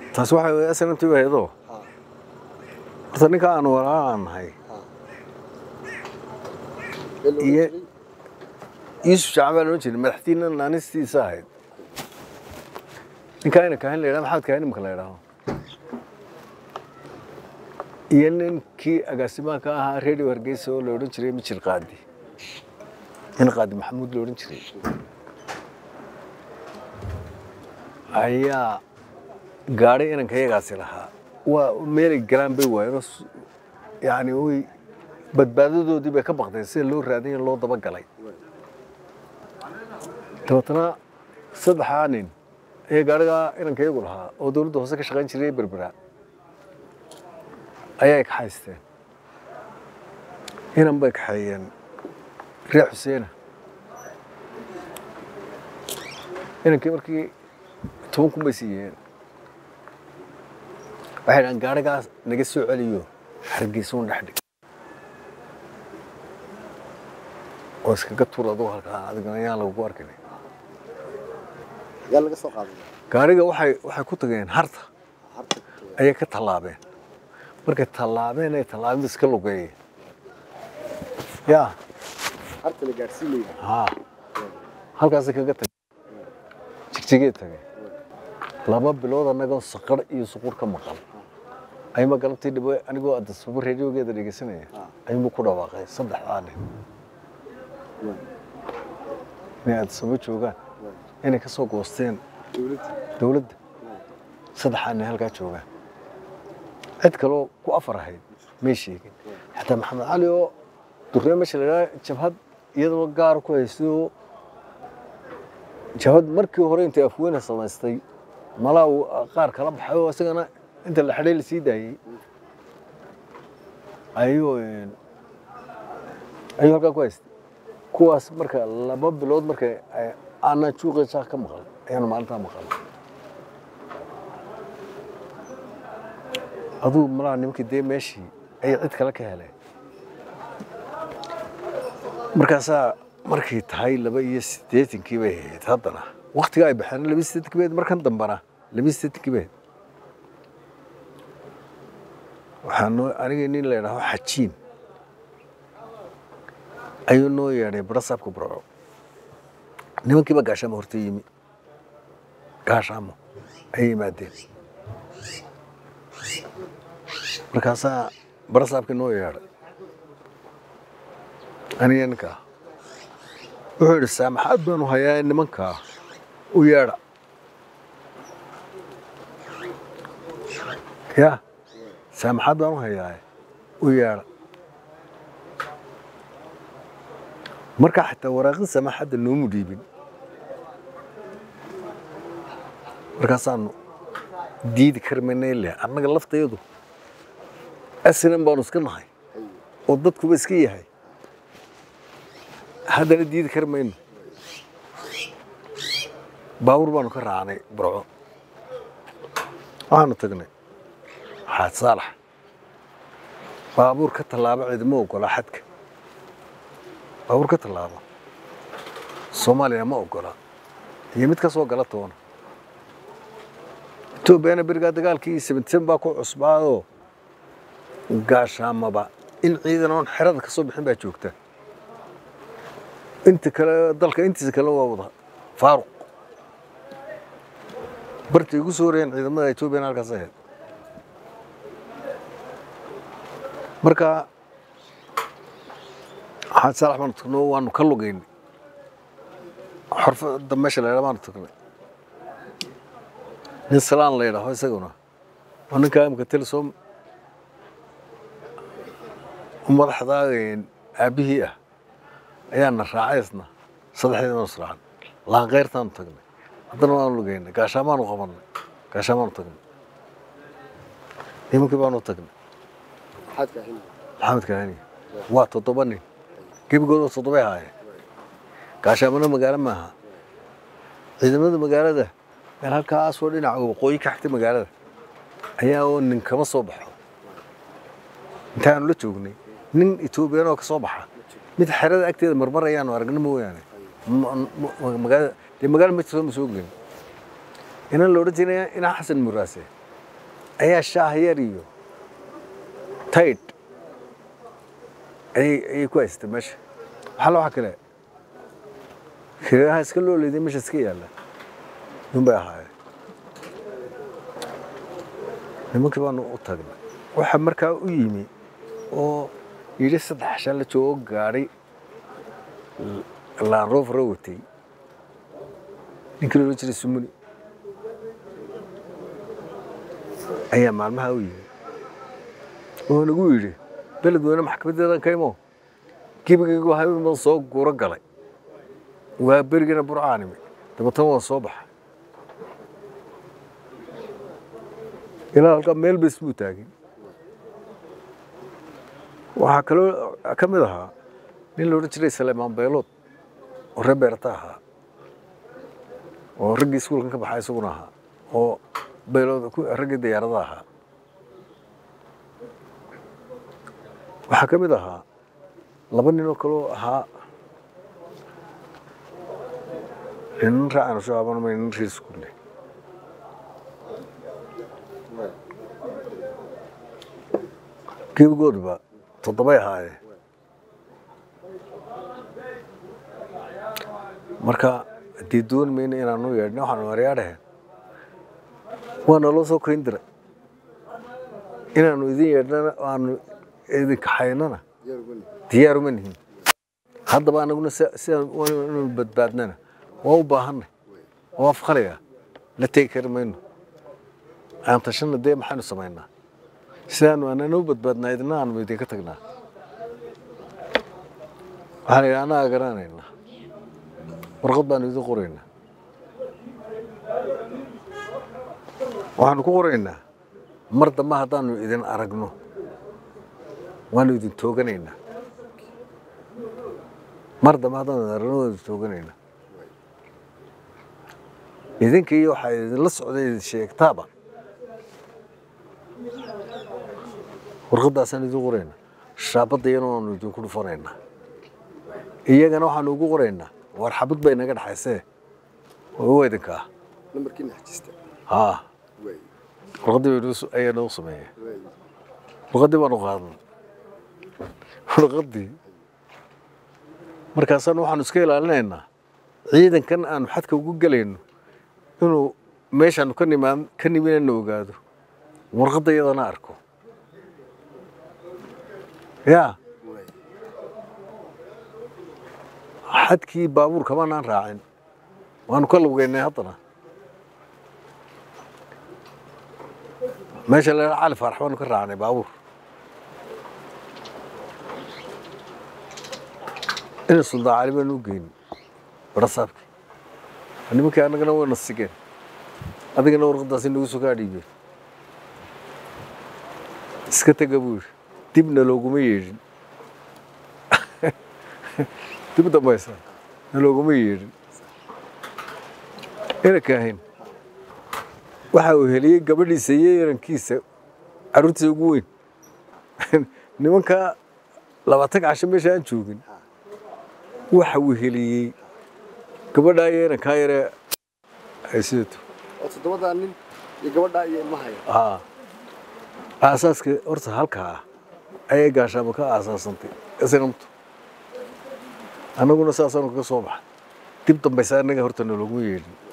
taasi waxay way snmt ahaydoo Ha. horta ninka aan walaalaan nahay Ee loo Iyo- jiray? yuusuf shacban baa loodhan jiray madaxdiina naanistiisa ahayd ninkaa ina kaahin la yidhaha maxamed kaahin imika la yidhaaho iyo ninkii agaasimaha ka ahaa radio hargeysa oo la odhan jiray mijir qaadi nin qaadi maxamuud la odhan jiray ayaa gaadhay inanka iyagaasi lahaa waa meelay galaan bay waayeen oo s- yacni way badbaadadoodii bay ka baqdeen sida loo raadin loo dabagalay dabeetana saddexaa nin ayaa gaadhigaa inanka iyagu lahaa oo dowladda hoose ka shaqayn jiray berbera ayay kaxaysteen inan bay kaxeeyeen reer xuseena inankii markii toban kun bay siiyeen waxay dhahaan gaadhigaas naga soo celiyo hargeysuun dhex dhig oo iskaga tuur adugu halkaa adigana ayaan lagugu arkin yaa laga soo qaaday gaadhiga waxay waxay ku tageen harta harta ayay ka tallaabeen markay tallaabeen ay tallaabeen iska lugeeyeen yaa harta la gaarsiinayay haa halkaasay kaga tageen jigjigee tageen laba bilood annagoo saqar iyo suqur ka maqan ayma galabtii dhibo anigoo adasaba radiogeeda dhegeysanaya ayuunbu ku dhawaaqay saddexdaa nin inay adasaba joogaan inay ka soo goosteen dowladda dowladda saddexaa nin halkaa joogaan cid kaloo ku afar ahayd may sheegin xataa maxamed cali oo durree meesha la yidhaha jabhad iyadoo gaar ku haystay oo jabhad markii hore intay afweyne samaystay malaa uu qaar kala baxay oo isagana inta la xidhay lasii daayey ayuu een, ayuu halkaa ku haystay kuwaas marka laba bilood marka ay- aanan juuqaysaa ka maqal ayaanu maalintaa maqal aduu malaha nimankii dee meeshii ayay cid kale ka heleen markaasaa markay tahay laba iyo siddeetankii bay ahayd haddana waktiga ay baxeen laba iyo siddeetankii bay ahayd markan dambana laba iyo siddeetankii bay ahayd waxaa noo aniga nin la yidhaaho xajiin ayuu noo yeedhay barasaabka burco nimankiiba gaashaamo horta yimi gaashaamo ayay yimaadeen markaasaa barasaabkii noo yeedhay aniga ninkaa wuxuu yidhi saamaxaad baanu hayaa nimankaa u yeedha ya saamaxaad baan u hayaa u yeedha markaa xitaa waraaqin saamaxadda noomu dhiibin markaasaanu diidi karmaynay leh annaga laftayadu asinan baanu iska nahay oo dadkuba iska yahay haddana diidi kari mayno baabuur baanu ka raacnay burco waxaanu tagnay xaad saalax baabuur ka tallaaba ciidama ogola xadka baabuur ka tallaaba soomaaliya ma ogola iyo mid ka soo gala toona etoobiyana berigaa dagaalkii seventeen baa ku cusbaadoo gaashaamaba in ciidan oon xerada ka soo bixin baa joogta inta kale dalka intiisa kale waa wada faaruq bartay igu soo horeyeen ciidamada etoobiyana halkaas ahayd marka xaad saalax baanu tagnoo waanu ka lugaynay xorfada meesha la yidhaha baanu tagnay nin salaan la yidhaaho isaguna oo ninkaa imika telesom madaxdaa aabbihii ah ayaana raacay isna saddexdeed baanu israacan laanqeyrtaanu tagnay haddana waanu lugaynay gaashaamaanu qabannay gaashaamaanu tagnay nimankii baanu tagnay maxaad kaahinay maxamed kaani waa toddoba nin gebigood waa toddobay ahaayeen gaashaamana magaalo maaha ciidamada magaalada meel halkaasoo dhinaca waqooyi ka xigta magaalada ayaa oo nin kama soo baxo intaanu la joognay nin etoobiyaan oo ka soo baxa mid xerada agteeda marmar ayaanu aragna mooyaane Ma- ma- magaalada dee magaalo ma jirto ma soo gelin inan la odhan jiray inaa xasan muraase ayaa shaah yar iyo taydh ayay ayay ku haysatay meesha waxaa la waxa kale shiriraha iska loo leeday meesha iska yaalla yun bay ahaayeen nimankii baanu u tagnay waxa markaa u yimi oo yidhi saddex shan la joogo gaadhay laanroofra watay ninkii loola jiray sumuni ayaa maalmaha u yimi oo nagu yidhi beled weyne maxkamadeedan ka imo gebigaygu habeen baan soo guro galay waa berigana burcaanimi dabatan waan soo baxay ilaa halkaa meel bas buu taagin waxaa kaloo ka mid ahaa nin la odhan jiray saleemaan beelood oo reer beerta ahaa oo raggii iskuulkan ka baxay isaguna ahaa oo beelood raggii diyaarada ahaa waxaa ka mid ahaa laba nin oo kaloo ahaa nin raacana shabaabana ma nin reer iskuulle gebigoodba toddobay ahaayeen marka haddii doon mayna inaanu yeedhna waxaanu maryaa dhaheen waa naloo soo kayn diray inaanu idin yeedhnana aanu idin kaxaynana diyaar ugu nihin diyaaruma nihin haddaba anaguna sidaan inuu badbaadnana waa u baahanay waa afqaliga la tegi kari mayno aan tashana dee maxaynu samaynaa sidaanu anana u badbaadnaa idina aanu idinka tagnaa waxaan idhi annaga garanaynaa warqad baanu idin qoraynaa waxaanu ku qoraynaa mar dambe haddaanu idin aragno waanu idin tooganaynaa mar dambe haddaanu idin aragno waanu idin tooganaynaa idinka iyo waxaa idinla socday idin sheegtaaba warqaddaasaan idin qoraynaa shaabadda iyana waanu idinku dhufanaynaa iyagana waxaanu ugu qoraynaa war xabad bay naga dhexaysee waa idinka ah nambarkiina xajista haa waay warqaddii bay noo- ayaa noo sameeyeen waay warqaddii baanu qaadan warqaddii markaasaan waxaanu iska ilaalinaynaa ciidankan aanu xadka ugu gelayno inuu meeshaanu ka nimaan ka niminana ogaado warqadda iyadana arko yaa waay xadkii baabuur kamanaan raacin waanu ka lugeynay haddana meesha la cali faarax baanu ka raacnay baabuur ina suldaan cali baanu u geynay barasaabkii nimankii annagana wayna sigeen adigana warqadaasi nagu soo kaa dhiibeen iska tega buu yidhi dibna looguma yeedhin dib dambaysa na looguma yeedhin ina kaahin waxa uu heliyey gabadhiisa iyo inankiisa carruurtiisa ugu weyn nimankaa labaatan casho meesha aan joogin waxa uu heliyey gabadhaa iyo inankaa yaree ay sidato oo toddobadaa nin iyo gabadhaa iyo ilmahaya aa aasaaska horta halkaa ah ayay gaashaamo ka aasaasantay isnamtu annaguna saasaanu kaga soo baxay dib dambaysa annaga horta nologuma yeedhin